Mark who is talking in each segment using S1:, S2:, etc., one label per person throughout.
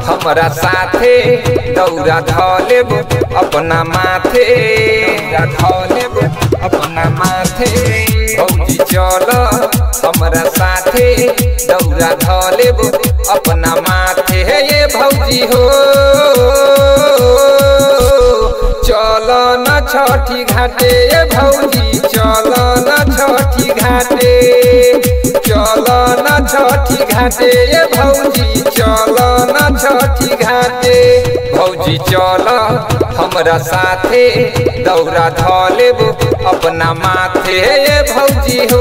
S1: हमरा साथे दौरा धलेब अपना माथे दौरा धलेब अपना माथे भौजी चल हमरा साथे दौरा धलेब अपना माथे ये भौजी हो चल न छठी घाटे ये भौजी चल न छठी घाटे चल न छठी घाटे ये भौजी चल न छठी घाटे भौजी चल हमरा साथे दौरा धलेब अपना माथे ये भौजी हो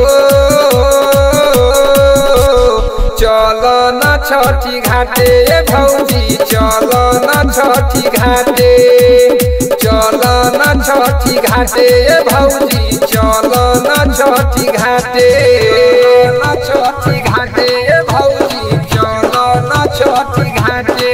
S1: चल न छठी घाटे ये भौजी चल न छठी घाटे चल न छठी घाटे ये भौजी चल न छठी घाटे न छठी घाटे ये भौजी चल न छठी घाटे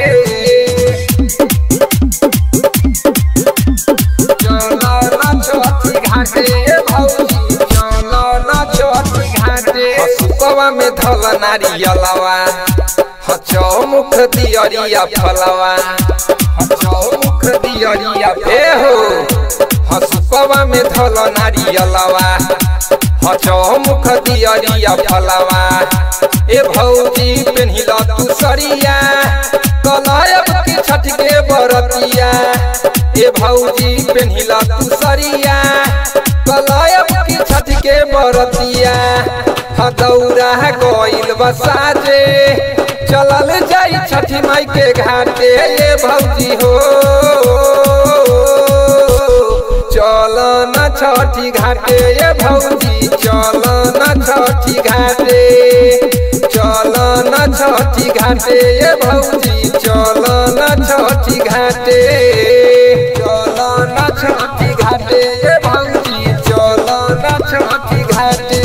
S1: चल न छठी घाटे ये भौजी चल न छठी घाटे सुपवा में धल नारियलवा ह चौमुख दियरिया फलवा ह चौमुख दियरिया ए हो ह सुपवा में धल नारियलवा ह चौमुख दियरिया फलवा ए भौजी पेन्हिल तू सरिया कलायब की छठ के बरतिया ए भौजी पेन्हिल तू सरिया कलायब की छठ के बरतिया हदौरा गइल बसाजे चलल जाई छठी माई के घाटे ये भौजी हो चल न छठी घाटे ये भौजी चल न छठी घाटे चल न छठी घाटे ये भौजी चल न छठी घाटे चल न छठी घाटे ये भौजी चल न छठी घाटे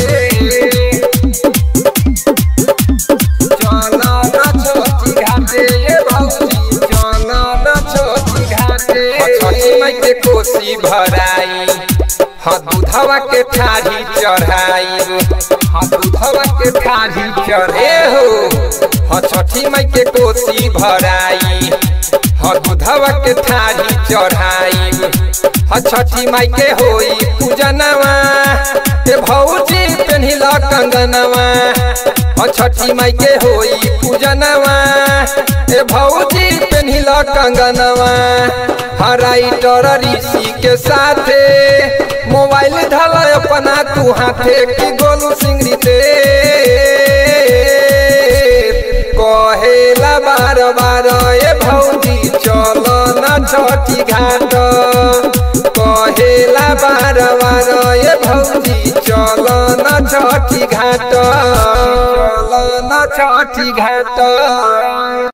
S1: चल न छठी घाटे ये भौजी चल न छठी घाटे छठी माई के कोसी भराई हाँ दूधवा के थारी चढ़ाई हाँ दूधवा के थारी चढ़े हो हाँ छठी माई के कोसी भराई हाँ दूधवा के थारी चढ़ाई हाँ छठी माई के होई पूजनवा के भौजी पेन्हिल कंगनवा हाँ छठी माई के होई पूजनवा ए भौजी पेन्हिल कंगनवा हाँ राइटर ऋषि के साथे मोबाइल धल अपना तू हाथे की गोलू सिंगरी दे कहेला बार बार ए भौजी चल न छठी घाट कहेला बार बार ए भौजी चल न छठी घाट चल न छठी घाट